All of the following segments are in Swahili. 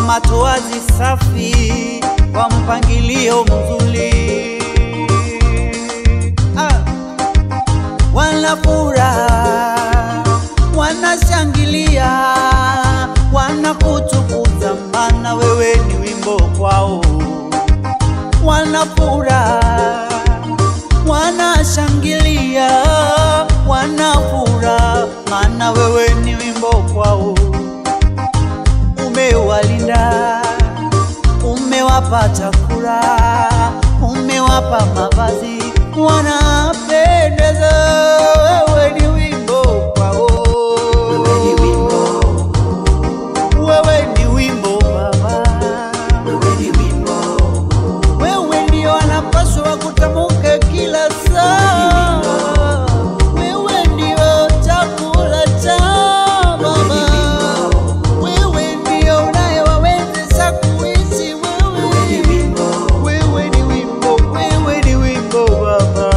matoazi safi, kwa mpangilio mzuri ah. Wana furaha, wanashangilia, wanakutukuza, maana wewe ni wimbo kwao. Wana furaha, wanashangilia, wana furaha, maana wewe ni wimbo kwao. Umewalinda, umewapa chakula, umewapa mavazi, wanapendeza. Wewe ni wimbo kwao, wewe ni wimbo, wewe ni wimbo Baba, wewe ni wimbo, wewe ndio wanapaswa kutamuka kila saa. Wewe ndio chakula cha Baba, wewe ndio unayewawezesha kuishi. Wewe wewe ni wimbo, wewe ni wimbo Baba,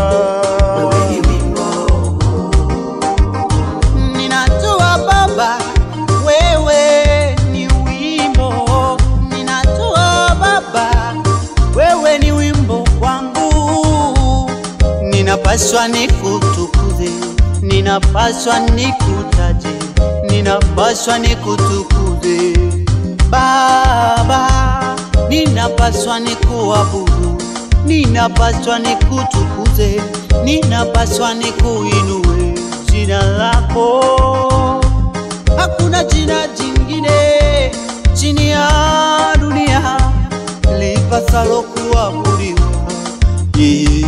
ninajua Baba, wewe ni wimbo, ninajua Baba, wewe ni wimbo kwangu, ninapaswa nikutukuze, ninapaswa nikutaje, ninapaswa nikutukuze Baba, ninapaswa nikuabudu, ninapaswa nikutukuze, ninapaswa nikuinue jina lako. Hakuna jina jingine chini ya dunia lipasalo kuabudiwa. Yeah.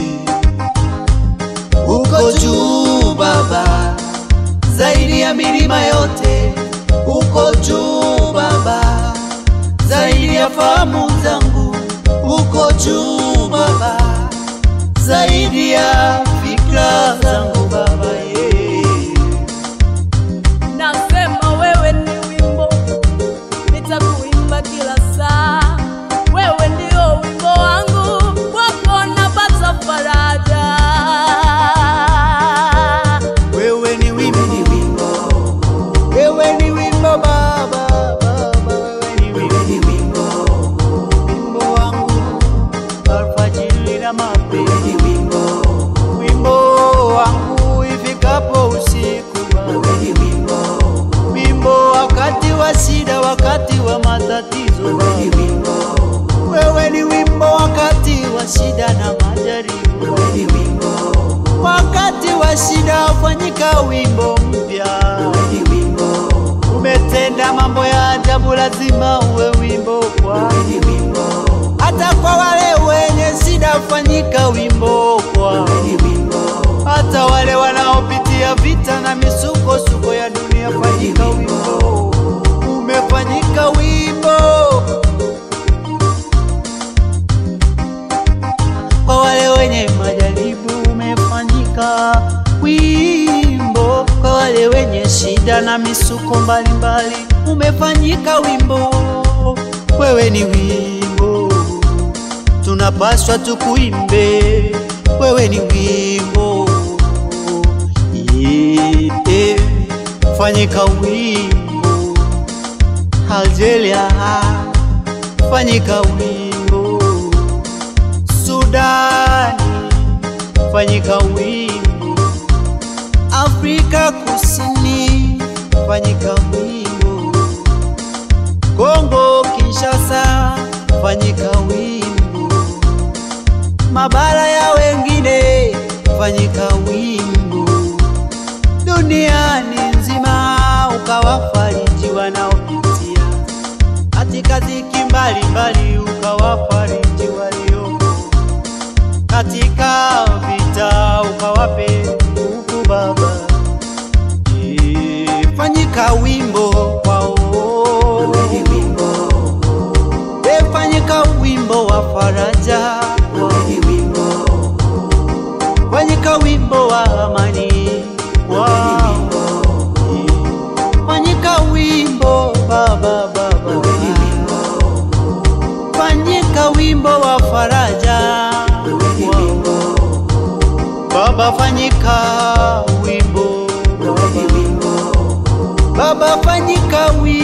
Uko juu Baba, zaidi ya milima yote, uko juu Baba, zaidi ya fahamu zangu, uko juu Baba, zaidi ya fikra zangu Baba, yeah. Nasema wewe ni wimbo, nitakuimba kila saa. Wewe ndio wimbo wangu, kwako napata faraja. Wewe ni wimbo, wewe ni wimbo Baba, Baba, wewe ni wimbo, wimbo wangu alfajiri na mapema, wimbo wangu ifikapo usiku Baba, wimbo wakati wa shida, wakati wa matatizo Baba, wewe ni wimbo wakati wa shida na majaribu wakati wa shida fanyika wimbo mpya. Umetenda mambo ya ajabu, lazima uwe wimbo kwa hata kwa wale wenye shida, fanyika wimbo kwa hata wale wanaopitia vita na misukosuko ya dunia, fanyika wimbo. Umefanyika wimbo kwa wale wenye majaribu, umefanyika wimbo kwa wale wenye shida na misuko mbalimbali, umefanyika wimbo. Wewe ni wimbo, tunapaswa tukuimbe. Wewe ni wimbo, yeah. Fanyika wimbo Algeria, fanyika wimbo Sudani, fanyika wimbo Afrika Kusini, fanyika wimbo Kongo Kinshasa, fanyika wimbo mabara ya wengine, fanyika wimbo duniani nzima, ukawafariji wanaopitia katika dhiki mbalimbali, ukawafariji walioko katika vita, ukawape nguvu Baba. Eh, Fanyika wimbo kwao, Eh, fanyika wimbo wa faraja kwao. Fanyika wimbo wa amani wao. Fanyika wimbo baba baba, fanyika wimbo wa faraja wao. Baba, fanyika wimbo Baba, Baba, fanyika wimbo